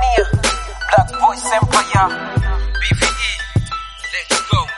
Tanzania, Black Voice Empire, BVE, let's go.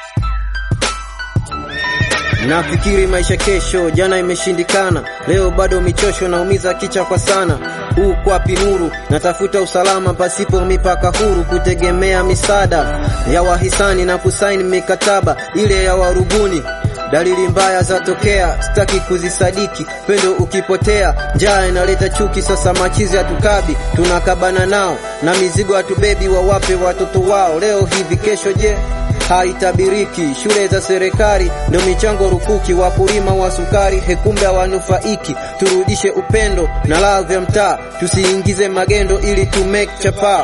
Nafikiri maisha kesho, jana imeshindikana, leo bado michosho, naumiza kichwa kwa sana. Huu kwapi nuru, natafuta usalama pasipo mipaka huru, kutegemea misaada ya wahisani na kusaini mikataba ile ya warubuni. Dalili mbaya zatokea, sitaki kuzisadiki. Pendo ukipotea, njaa inaleta chuki. Sasa machizi hatukabi, tunakabana nao na mizigo hatubebi, wawape watoto wao. Leo hivi, kesho je? haitabiriki. Shule za serikali ndio michango rukuki, wakulima wa sukari hekumbe hawanufaiki. Turudishe upendo na ladha ya mtaa, tusiingize magendo ili tu make chapa.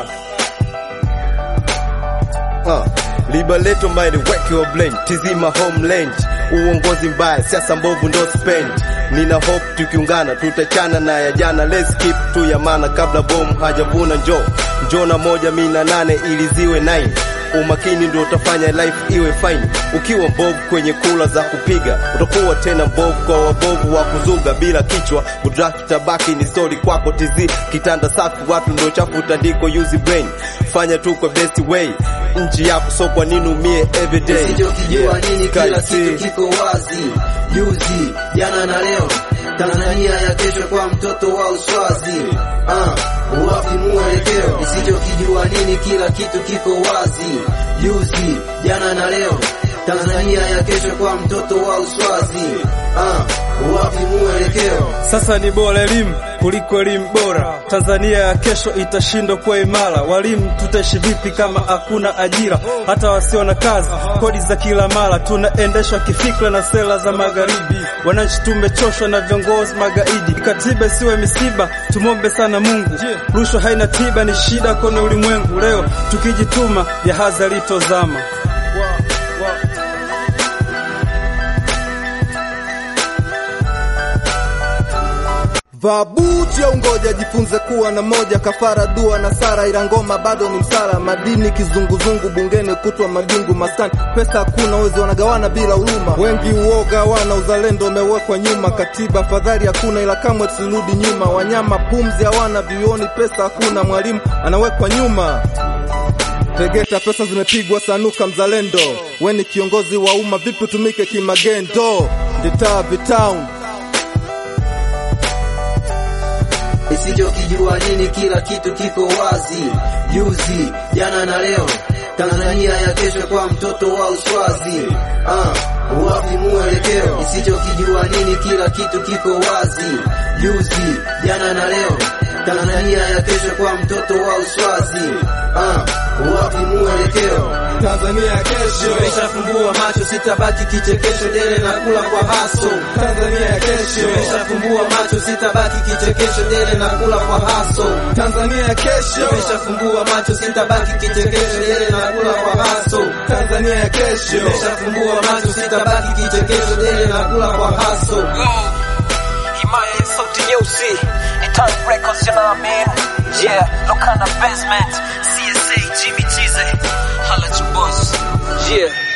Uh, liberator mind wake your blend tizima homeland uongozi mbaya siasa mbovu ndo spend nina hope tukiungana tutachana na ya jana let's keep tu ya maana kabla bomu hajavuna njo njo na moja mina nane ili ziwe 9 umakini ndio utafanya life iwe fine ukiwa mbovu kwenye kula za kupiga utakuwa tena mbovu kwa wabovu wa kuzuga bila kichwa kudraki tabaki ni story kwako tizi kitanda safi watu ndio chafu tandiko use brain fanya tu kwa best way nchi yako so kwa nini umie everyday Usichokijua nini, kila Kali, kitu see. kiko wazi, juzi, jana na leo. Tanzania ya kesho kwa mtoto wa uswazi. Ah, wapi mwelekeo? Isichokijua nini, kila kitu kiko wazi, juzi, jana na leo. Tanzania ya kesho kwa mtoto wa uswazi. Ah, wapi mwelekeo? Sasa ni bora elimu kuliko elimu bora. Tanzania ya kesho itashindwa kuwa imara. Walimu tutaishi vipi kama hakuna ajira? Hata wasio na kazi, kodi za kila mara, tunaendeshwa kifikra na sera za magharibi. Wananchi tumechoshwa na viongozi magaidi. Katiba isiwe misiba, tumombe sana Mungu. Rushwa haina tiba, ni shida kwenye ulimwengu. Leo tukijituma, jahazi litozama. Vaa buti au ngoja jifunze kuwa na moja, kafara dua na sara, ila ngoma bado ni msala. Madini kizunguzungu bungeni, kutwa majungu maskani, pesa hakuna, wezi wanagawana bila huruma. Wengi uoga wana uzalendo umewekwa nyuma, katiba afadhali hakuna, ila kamwe tusirudi nyuma. Wanyama pumzi hawana, vioni pesa hakuna, mwalimu anawekwa nyuma. Tegeta pesa zimepigwa sanuka, mzalendo we ni kiongozi wa umma, vipi utumike kimagendo? Vitaa vitown Isichokijua nini, kila kitu kiko wazi, juzi, jana na leo. Tanzania ya kesho kwa mtoto wa uswazi. Ah, wapi mwelekeo? Isichokijua nini, kila kitu kiko wazi, juzi, jana na leo. Tanzania ya kesho kwa mtoto wa uswazi. Ah, wapi mwelekeo? Tanzania ya kesho, Nimeshafumbua macho, sitabaki kichekesho, dele na kula kwa haso. Tanzania ya kesho, Nimeshafumbua macho, sitabaki kichekesho, dele na kula kwa haso. Tanzania ya kesho, Nimeshafumbua macho sitabaki kichekesho, dele na kula kwa haso. Tanzania ya kesho. Nimeshafumbua macho sitabaki kichekesho, dele na kula kwa haso. Go. Himaya ya sauti nyeusi, ni Time Records, you know what I mean? Yeah, Lokana Basement, CSA, Jimmy Chize, holla at your boss. Yeah.